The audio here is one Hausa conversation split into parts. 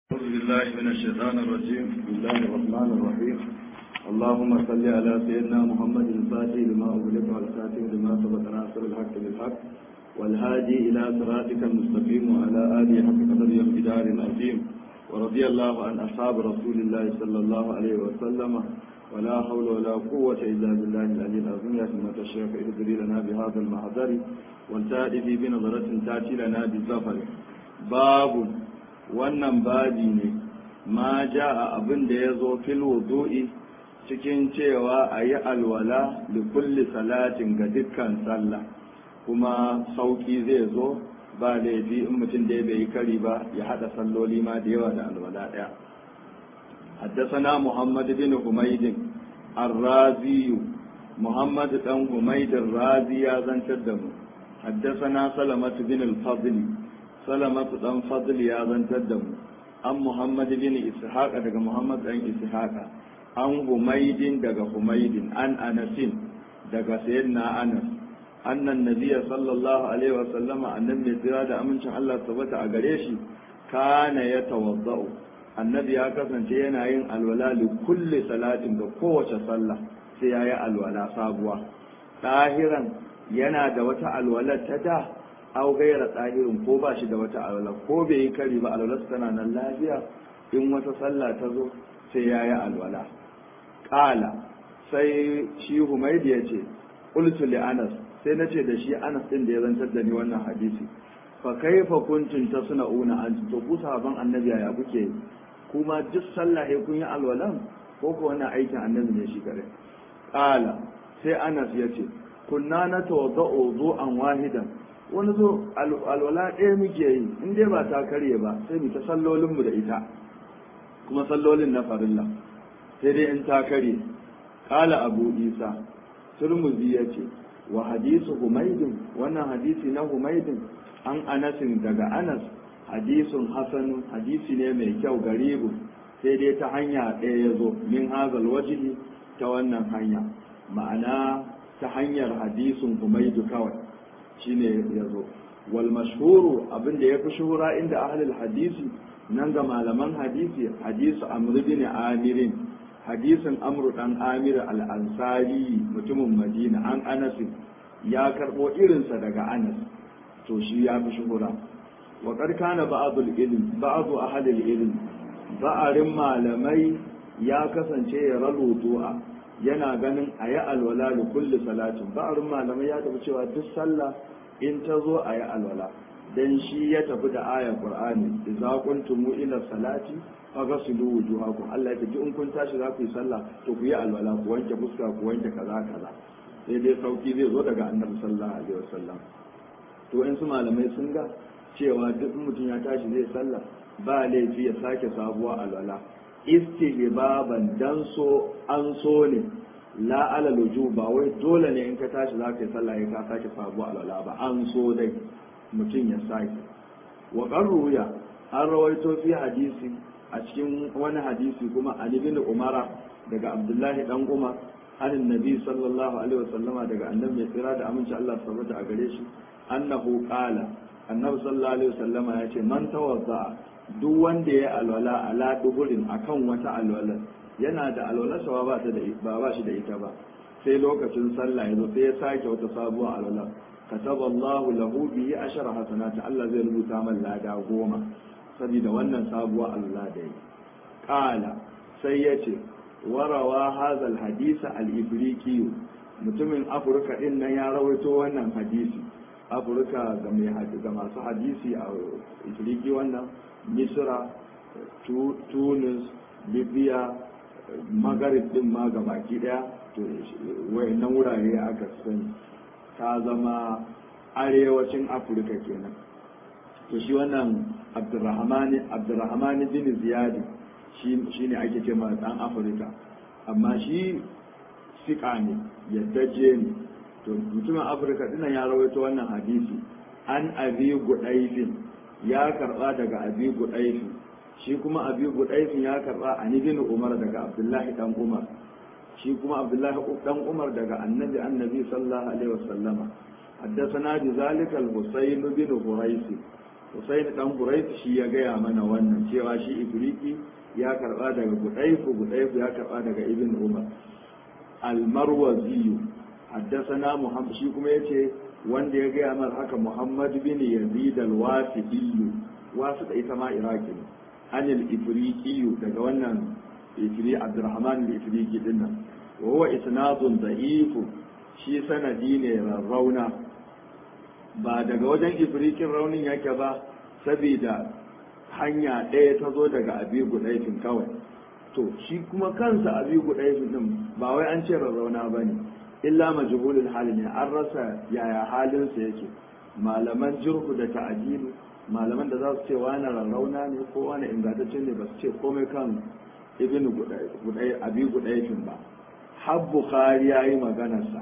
أعوذ بالله من الشيطان الرجيم بسم الله الرحمن الرحيم اللهم صل على سيدنا محمد الفاتح لما أغلق والخاتم لما سبق ناصر الحق بالحق والهادي إلى صراطك المستقيم وعلى آله حق قدر يوم دار العظيم ورضي الله عن أصحاب رسول الله صلى الله عليه وسلم ولا حول ولا قوة إلا بالله العلي العظيم يا سمة الشيخ اهدري لنا بهذا المحضر والتأتي بنظرة تأتي لنا بالزفر باب wannan babi ne ma ja a abin da ya zo fil wudu'i cikin cewa a yi alwala da kulli salatin ga dukkan sallah kuma sauki zai zo ba laifi in mutum da ya bai kari ba ya hada salloli ma da yawa da alwala daya حدثنا محمد بن حميد الرازي محمد بن حميد الرازي يا زنتدم حدثنا سلمة بن الفضل salamatu dan fadl ya zantar da mu an muhammad bin ishaq daga muhammad dan ishaq an humaydin daga humaydin an anasin daga sayyidina anas annan nabiyya sallallahu alaihi wa sallama annabi ne tsira da amincin Allah tabbata a gare shi kana ya tawaddau annabi ya kasance yana yin alwala li kulli salatin ga kowace sallah sai yayi alwala sabuwa ɗahiran yana da wata alwala ta da aw gaira tsahirin ko ba shi da wata alwala ko bai yi kari ba alwala tana nan lafiya in wata sallah ta zo sai ya yi alwala ƙala sai shi humaidi ya ce ƙultu li anas sai na ce da shi anas ɗin da ya zantar da ni wannan hadisi fa kaifa kuntum tasna'una an to ku sahaban annabi ya kuke kuma duk sallah sai kun yi alwalan ko ko wannan aikin annabi ne shi kare ƙala sai anas ya ce kunna na tawadda'u zu'an wahidan wani zo alwala ɗaya muke yi in dai ba ta karye ba sai mu ta sallolinmu da ita kuma sallolin na farilla sai dai in ta karye kala abu isa turmuzi ya ce wa hadisu humaidin wannan hadisi na humaidin an anasin daga anas hadisun hasanu hadisi ne mai kyau garibu sai dai ta hanya ɗaya ya zo min hazal wajihi ta wannan hanya ma'ana ta hanyar hadisun humaidu kawai shine ya zo wal mashhuru abinda ya fi shuhura inda ahlul hadisi nan ga malaman hadisi hadisu amr bin amirin hadisin amr dan amir al ansari mutumin madina an anas ya karbo irinsa daga anas to shi ya fi shuhura wa qad kana ba'dul ilm ba'du ahlul ilm ba'arin malamai ya kasance ya ralutu'a yana ganin a yi alwala da kulli salatin ba'arin malamai ya tafi cewa duk sallah in ta zo a yi alwala dan shi ya tafi da ayar qur'ani idza kuntum ila salati faghsilu wujuhakum Allah ya ji in kun tashi za ku yi sallah to ku yi alwala ku wanke fuska ku wanke kaza kaza sai dai sauki zai zo daga annabi sallallahu alaihi wasallam to in su malamai sun ga cewa duk mutum ya tashi zai sallah ba laifi ya sake sabuwa alwala istihbaban dan so an so ne la ala luju ba wai dole ne in ka tashi za ka yi sallah ya ka sake sabu alwala ba an so dai mutum ya sake wa qarruya an rawaito fi hadisi a cikin wani hadisi kuma an ibn umara daga abdullahi dan umar an nabi sallallahu alaihi wasallama daga annabi mai tsira da aminci Allah subhanahu a gare shi annahu qala annabi sallallahu alaihi wasallama ya ce man tawadda duk wanda ya alwala ala duhurin akan wata alwala yana da alwalarsa ba ta da ba ba shi da ita ba sai lokacin sallah yazo sai ya sake wata sabuwar alwala kataba Allah lahu bihi ashara hasanat Allah zai rubuta man lada goma saboda wannan sabuwar alwala da yi qala sai yace warawa hadha alhadith al-ifriqi mutumin afirka din nan ya rawaito wannan hadisi afirka ga mai ga masu hadisi a ifriqi wannan misra tunis libya magarib din ma ga baki daya to wayannan wurare aka sani ta zama arewacin afirka kenan to shi wannan abdurrahmani abdurrahmani bin ziyadi shi ne ake ce ma dan afirka amma shi sika ne yaddaje ne to mutumin afirka dinan ya rawaito wannan hadisi an abi gudaifin ya karba daga abi gudaifin shi kuma abi gudaifin ya karba an ibn umar daga abdullahi dan umar shi kuma abdullahi dan umar daga annabi annabi sallallahu alaihi wasallama حدثنا بذلك الحسين بن هريث Husayn dan Quraysh shi ya gaya mana wannan cewa shi Ibriki ya karba daga Gudayfu Gudayfu ya karba daga Ibn Umar Al-Marwazi haddathana Muhammad shi kuma yace wanda ya gaya mana haka Muhammad bin Yazid al-Wasidi wasu da ita ma Iraki ne anil Ibriki daga wannan Ifri Abdurrahman al-Ifriki dinnan wa huwa isnadun da'if shi sanadi ne rauna ba daga wajen ifrikin raunin yake ba saboda hanya ɗaya ta zo daga abi gudaifin kawai to shi kuma kansa abi gudaifin din ba wai an ce rarrauna ba ne illa majhulul hali ne an rasa yaya halinsa yake malaman jirhu da ta'adilu malaman da za su ce wani rarrauna ne ko wani ingantaccen ne ba su ce komai kan ibn abi gudaifin ba har bukhari ya yi maganarsa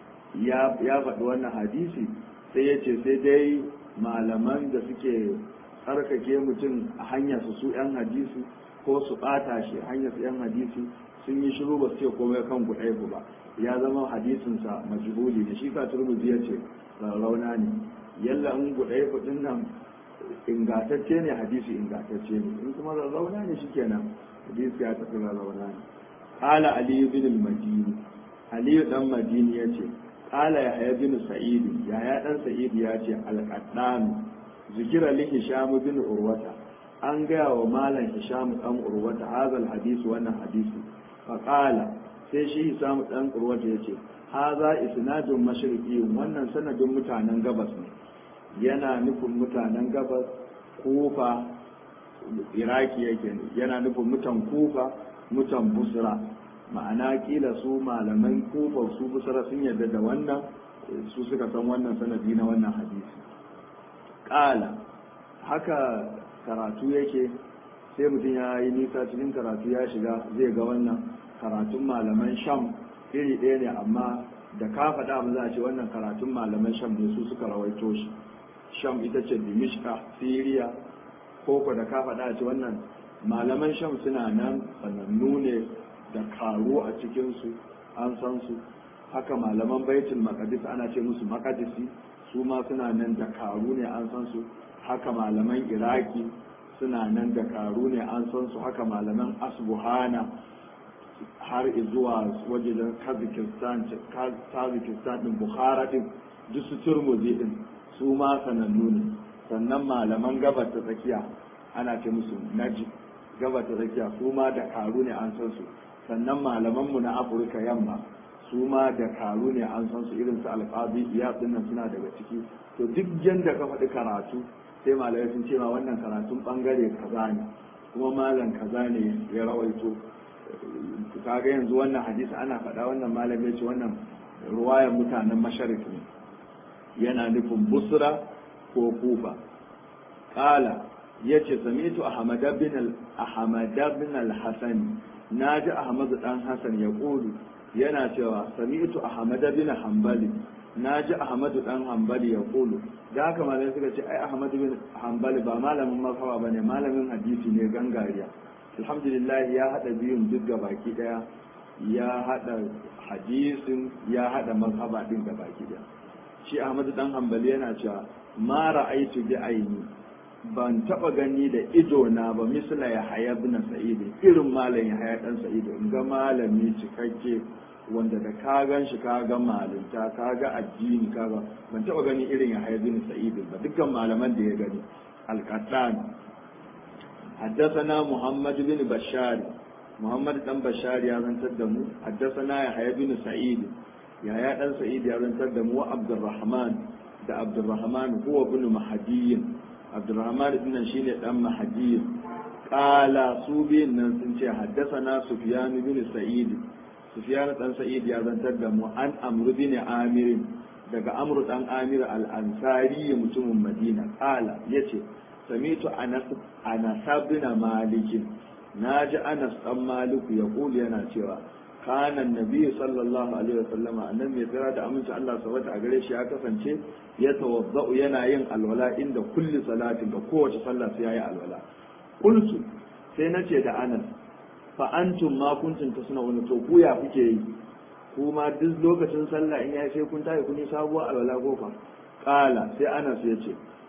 ya faɗi wannan hadisi sai ya ce sai dai malaman da suke tsarkake mutum a hanyar su su 'yan hadisi ko su ɓata shi hanyar su 'yan hadisi sun yi shiru ba su ce komai kan gudaifu ba ya zama hadisinsa majhuli da shi ka turmuzi ya ce rauna ne yalla in gudaifu din nan ingatacce ne hadisi ingatacce ne in kuma rauna ne shikenan hadisi ya tafi rauna ne qala ali bin al-madini ali dan madini yace qala yahya bin sa'id yahya dan sa'id yace al-qaddan zikira li hisham bin urwata an gaya wa malam hisham dan urwata hadal hadisi wannan hadisi fa qala sai shi hisham dan urwata yace haza isnadun mashriqi wannan sanadin mutanen gabas ne yana nufin mutanen gabas kufa iraki yake yana nufin mutan kufa mutan busra ma'ana kila su malaman kufa su busra sun yarda da wannan su suka san wannan sanadi na wannan hadisi ƙala haka karatu yake sai mutum ya yi nisa cikin karatu ya shiga zai ga wannan karatun malaman sham iri ɗaya ne amma da ka faɗa mu za a ce wannan karatun malaman sham ne su suka rawaito shi sham ita ce dimishka siriya koko da ka faɗa ce wannan malaman sham suna nan sanannu ne da karu a cikinsu an san su haka malaman baitul maqdis ana ce musu maqdisi su ma suna nan da karu ne an san su haka malaman iraki suna nan da karu ne an san su haka malaman asbuhana har zuwa wajen kazakistan kazakistan din bukhara din duk su turmuzi din su ma sanannu ne sannan malaman gabar ta tsakiya ana ce musu naji gabar ta tsakiya su ma da karu ne an san su sannan malamanmu na afirka yamma su ma da karu ne an san su irin su alfabi iya dinnan suna daga ciki to duk yanda ka faɗi karatu sai malamai sun ce ma wannan karatun bangare kaza ne kuma malam kaza ne ya rawaito kaga yanzu wannan hadisi ana faɗa wannan malam ya ce wannan ruwayan mutanen masharik ne yana nufin busra ko kufa ƙala ya ce samitu ahmad bin al-hasan na ji ahmad dan hasan ya ƙulu yana cewa samitu ahmad bin hanbali na ji ahmad dan hanbali ya ƙulu da haka malamai suka ce ai ahmad bin hanbali ba malamin mazhaba bane malamin hadisi ne gangariya alhamdulillah ya hada biyun duk ga baki daya ya hada hadisin ya hada mazhaba din ga baki daya shi ahmad dan hanbali yana cewa ma ra'aitu bi aini ban taba gani da ido na ba misla ya haya bin sa'id irin malam ya haya dan sa'id in ga malami cikakke wanda da ka gan shi ka ga malinta ka ga addini ka ga ban taba gani irin ya haya bin sa'id ba dukkan malaman da ya gani al-qattan حدثنا محمد بن بشار محمد بن بشار يا زنتر دمو حدثنا يحيى بن سعيد يحيى بن سعيد يا زنتر دمو عبد الرحمن ده عبد الرحمن هو ابن مهدي عبد الرحمن بن شين دان مهدي قال سوبين nan sun ce حدثنا سفيان بن سعيد سفيان dan سعيد ya zantar da mu an amr bin amir daga amr dan amir al-ansari mutumin madina qala yace samitu anas anas bin malik naji anas dan maliku ya kuli yana cewa kana nabi sallallahu alaihi wasallam annan mai tsira da aminci Allah sabata a gare shi ya kasance ya tawaddau yana yin alwala inda kulli salatin da kowace sallah sai yayi alwala qultu sai nace da anas fa antum ma kuntum tasna'un to ku ya kuke yi kuma duk lokacin sallah in ya sai kun tayi kun yi sabuwar alwala ko fa qala sai anas ya ce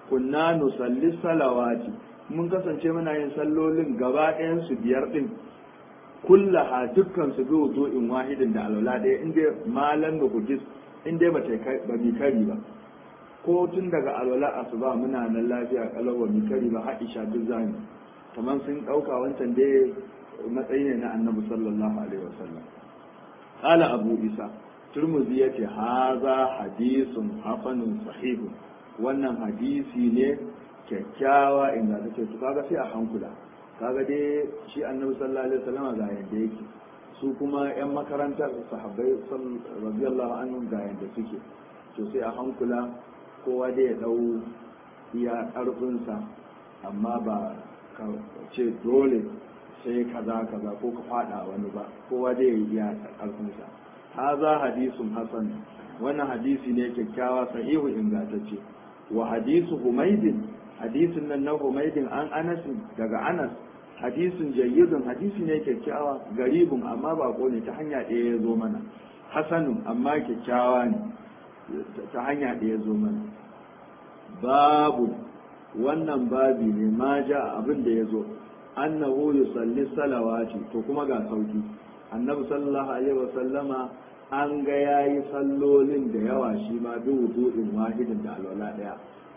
kunna nusalli salawati mun kasance muna yin sallolin gaba ɗayan su biyar din kullaha dukkan su bi wudu'in wahidin da alwala ɗaya inda malan da kujis inda ba ta ba mi kari ba ko tun daga alwala asuba muna nan lafiya kalau ba mi kari ba Aisha duk zani kamar sun ɗauka wancan dai matsayi ne na annabi sallallahu alaihi wasallam qala abu isa turmuzi yace haza hadisun hasanun sahihun wannan hadisi ne kyakkyawa inda take to kaga sai a hankula kaga dai shi annabi sallallahu alaihi wasallam ga yanda yake su kuma yan makarantar sahabbai radiyallahu anhum ga yanda suke to sai a hankula kowa dai ya dau iya karfinsa amma ba ka ce dole sai kaza kaza ko ka fada wani ba kowa dai ya yi iya karfinsa haza hadisun hasan wannan hadisi ne kyakkyawa sahihu ingantacce wa hadisu humaydin hadisin nan na humaydin an anas daga anas hadisin jayyidun hadisi ne kyakkyawa garibun amma ba ne ta hanya ɗaya ya zo mana hasanun amma kyakkyawa ne ta hanya ɗaya ya zo mana babu wannan babi ne ma ja abin da ya zo annahu yusalli salawati to kuma ga sauki annabi sallallahu alaihi wa sallama an ga yayi sallolin da yawa shi ma bi wudu'in wahidin da alwala daya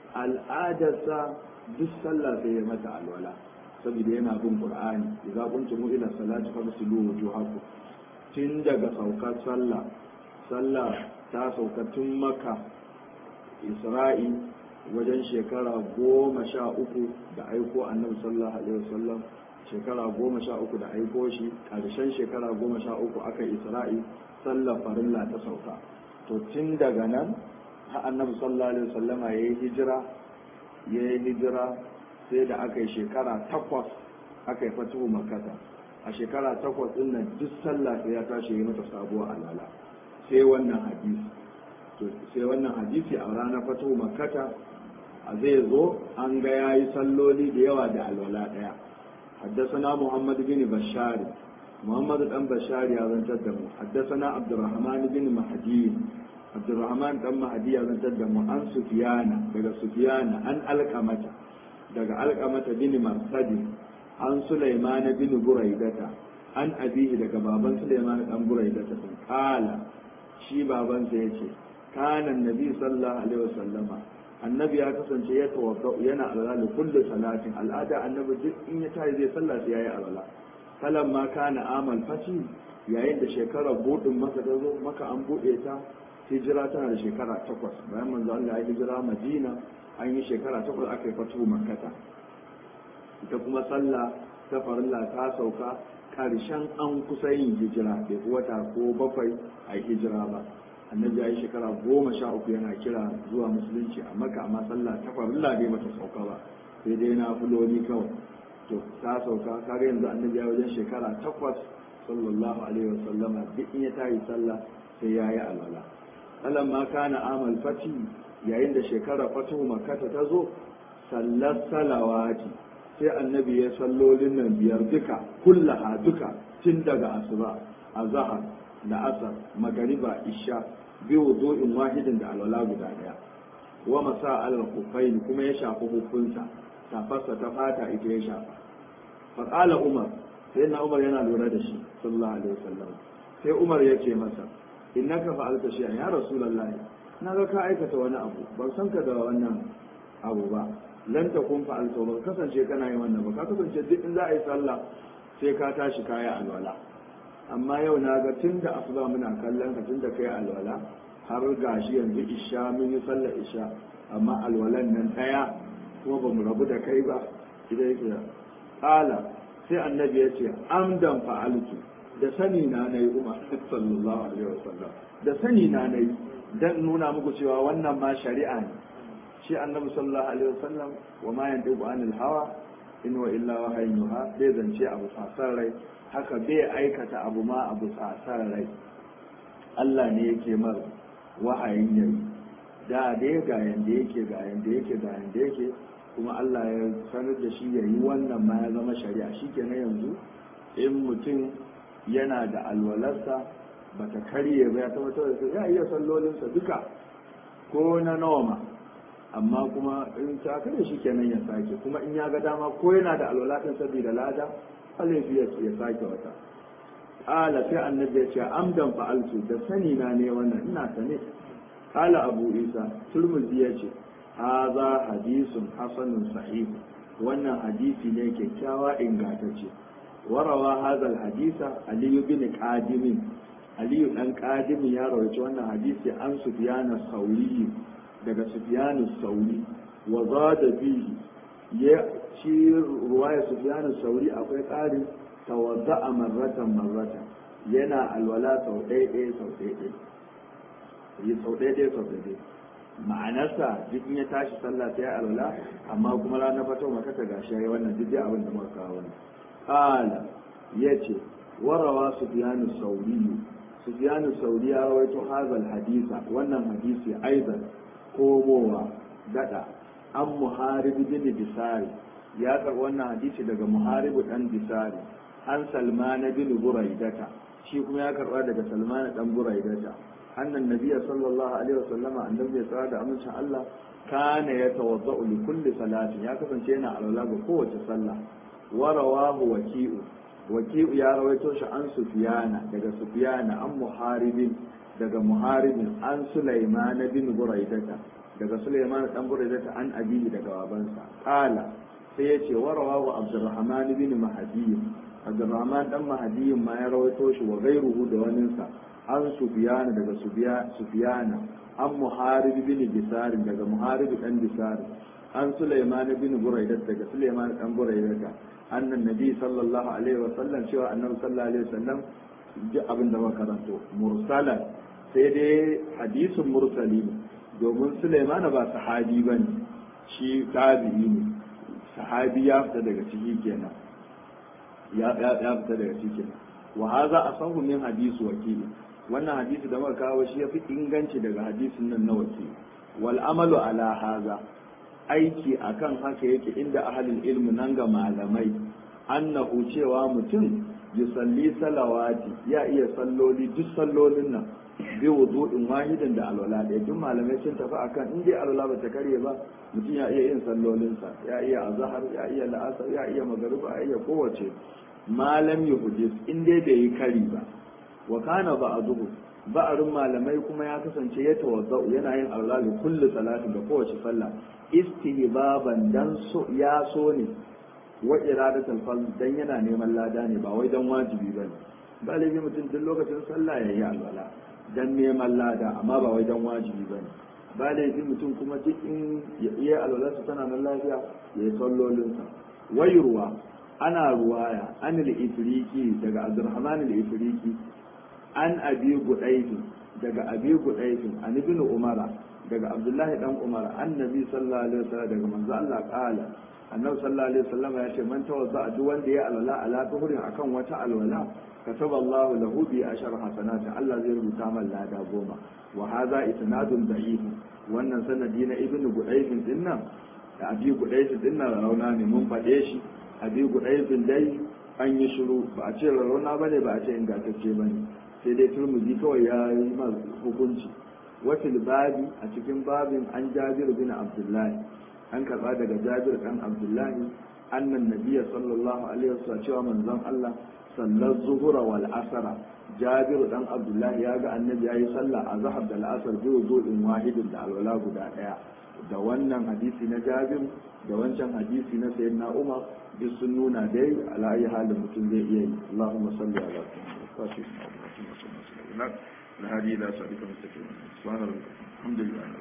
al'adarsa duk sallah sai ya mata alwala saboda yana bin qur'ani idza kuntum ila salati fagsilu wujuhakum tun daga saukar sallah sallah ta sauka tun maka isra'i wajen shekara goma sha uku da aiko annabi sallallahu alaihi wasallam shekara goma sha uku da aiko shi ƙarshen shekara goma sha uku aka isra'i sallar farilla ta sauka to tun daga nan har annabi sallallahu alaihi wasallam ya yi hijira ya yi hijira sai da aka yi shekara takwas aka yi fatuhu makata a shekara takwas din nan duk sallah sai ya tashi yi mata sabuwar alala sai wannan hadisi to sai wannan hadisi a ranar fatuhu makata a zai zo an ga ya yi salloli da yawa da alwala ɗaya haddasana muhammad bin bashar muhammad dan bashar ya zantar da mu haddasana abdurrahman bin mahdi abdurrahman dan mahdi ya zantar da mu an sufiyana daga sufiyana an alqamata daga alqamata bin marsadi an sulaiman bin buraidata an abihi daga baban sulaiman dan buraidata sun kala shi babansa yace kana annabi sallallahu alaihi wasallama annabi ya kasance ya tawaffa yana alwala kullu salatin al'ada annabi duk in ya tayi zai sallah sai yayi alwala kalan ma kana amal fati yayin da shekarar budin maka ta zo maka an bude ta hijira tana da shekara takwas bayan manzo Allah ya hijira Madina an yi shekara takwas aka yi fatu makkata ita kuma sallah ta farilla ta sauka karshen an kusa yin hijira bai wata ko bakwai a hijira ba annabi ya yi shekara goma sha uku yana kira zuwa musulunci a maka amma sallah ta farilla dai bata sauka ba sai dai na fuloni kawai to ta sauka kaga yanzu annabi ya wajen shekara takwas sallallahu alaihi wasallama duk in ya tayi sallah sai ya yi alwala alam ma kana amal fati yayin da shekara fatu makkata ta zo sallar salawati sai annabi ya sallolin nan biyar duka kullaha duka tun daga asuba azhar da asar magariba isha bi wudu'in wahidin da alwala guda daya wa masa alal kufaini kuma ya shafi hukunsa tafarsa ta fata ita ya shafa fa qala umar sai na umar yana lura da shi sallallahu alaihi wasallam sai umar ya ce masa innaka fa'alta shay'an ya rasulullah na ga ka aikata wani abu ban san ka da wannan abu ba lan takun fa'alta ba kasance kana yin wannan ba ka kasance duk in za a yi sallah sai ka tashi kaya alwala amma yau na ga tun da asuba muna kallon ka tun da kai alwala har gashi yanzu isha mun yi sallar isha amma alwalan nan ɗaya kuma ba mu rabu da kai ba idan yake ƙala sai annabi ya ce amdan fa'altu da sani na nayi umar sallallahu alaihi wasallam da sani na nayi dan nuna muku cewa wannan ma shari'a ne shi annabi sallallahu alaihi wasallam wa ma yantiqu anil hawa in wa illa wahayin yuha bai zance abu fasar rai haka bai aikata abu ma abu fasar rai Allah ne yake mar wahayin yayi da dai ga yanda yake ga yanda yake ga yanda yake kuma Allah ya sanar da shi yayi wannan ma ya zama shari'a shikenan yanzu in mutum yana da alwalarsa bata karye ba ya tabbatar da ya iya sallolinsa duka ko na nawa ma amma kuma in ta kare shi kenan ya sake kuma in ya ga dama ko yana da alwala din saboda lada alaifi ya sake wata qala sai annabi ya ce amdan fa'altu da sani na ne wannan ina sane qala abu isa turmuzi ya ce hadha hadisun hasanun sahih wannan hadisi ne kyakkyawa ingantacce warawa hadha hadisa ali bin qadim ali dan qadim ya rawaito wannan hadisi an sufyan sauri daga sufyan sauri wa zada bihi ya shi ruwaya sufyan sauri akwai ƙarin tawadda'a marratan marratan yana alwala sau ɗaya ɗaya sau ɗaya ɗaya yi sau ɗaya ɗaya sau ɗaya ɗaya ma'anarsa duk in ya tashi sallah sai alwala amma kuma ranar fito maka ta gashi yayi wannan duk dai abin da muka kawo ne qala yace warawa sufyanu sauri sufyanu sauri ya rawaito hazal hadisa wannan hadisi aidan komowa dada an muharibi bin bisari ya karɓi wannan hadisi daga muharibu dan bisari an salmana bin buraidata shi kuma ya karba daga salmana dan buraidata annan nabiyya sallallahu alaihi wasallama annabi ya tsara da amincin Allah kana ya tawadda'u li kulli salatin ya kasance yana alwala ga kowace sallah wa rawahu waki'u waki'u ya rawaito shi an sufyana daga sufyana an muharibin daga muharibin an sulaiman bin buraidata daga sulaiman dan buraidata an abihi daga babansa qala sai ya ce wa rawahu abdurrahman bin mahdi abdurrahman dan mahdiyin ma ya rawaito shi wa gairuhu da waninsa an sufiyana daga sufiyana an muharib bin bisari daga muharib dan bisari an sulaiman bin buraidat daga sulaiman dan buraidat annan nabi sallallahu alaihi wa sallam cewa annabi sallallahu alaihi wa sallam ji abin da makaranto mursalan sai dai hadisin mursali ne domin sulaiman ba sahabi bane shi tabi'i ne sahabi ya fita daga ciki kenan ya fita daga cikin wa haza asahu min hadisi wakili wannan hadisi da muka kawo shi yafi inganci daga hadisin nan na wakili wal amalu ala haza aiki akan haka yake inda ahlul ilmi nan ga malamai annahu cewa mutum yusalli salawati ya iya salloli duk sallolin nan bi wudu'in wahidin da alwala da duk malamai sun tafi akan in dai alwala ba ta karye ba mutum ya iya yin sallolinsa ya iya azhar ya iya la'asar ya iya magariba ya iya kowace malam yuhdis in dai bai yi kari ba wa kana ba'duhu ba'arun malamai kuma ya kasance ya tawazzau yana yin alwala li kulli salatin da kowace sallah istihbaban dan so ya so ne wa iradatul fadl dan yana neman lada ne ba wai dan wajibi bane ba laifi mutum duk lokacin sallah ya yi alwala dan neman lada amma ba wai dan wajibi bane ba laifi mutum kuma duk in ya iya alwalarsa tana nan lafiya ya yi sallolinsa wayurwa ana ruwaya an al-ifriki daga abdurrahman al-ifriki an abi gudaifi daga abi gudaifi an ibn umara daga abdullahi dan umara annabi sallallahu alaihi wasallam daga manzo Allah qala annabi sallallahu alaihi wasallam ya ce man tawadda duk wanda ya alwala ala tuhurin akan wata alwala kataba Allah lahu bi ashar hasanati Allah zai rubuta man lada goma wa hadha isnadun da'if wannan sanadi na ibnu gudayf din nan da abi gudayf din nan rauna ne mun fade shi abi gudayf dai an yi shiru ba a ce rauna bane ba a ce ingantacce bane sai dai turmuzi kawai ya yi ma hukunci wafil babi a cikin babin an jabir bin abdullahi an karba daga jabir dan abdullahi annan nabiyya sallallahu alaihi wasallam cewa manzon Allah sallar zuhura wal asara jabir dan abdullahi ya ga annabi yayi sallah a zahar da al'asar biyu zuɗin wahidin da alwala guda ɗaya da wannan hadisi na jabir da wancan hadisi na sayyidina umar duk sun nuna dai ala ayi halin mutum zai iya yi allahumma salli ala muhammad الهادي الى صراطك المستقيم سبحان الله الحمد لله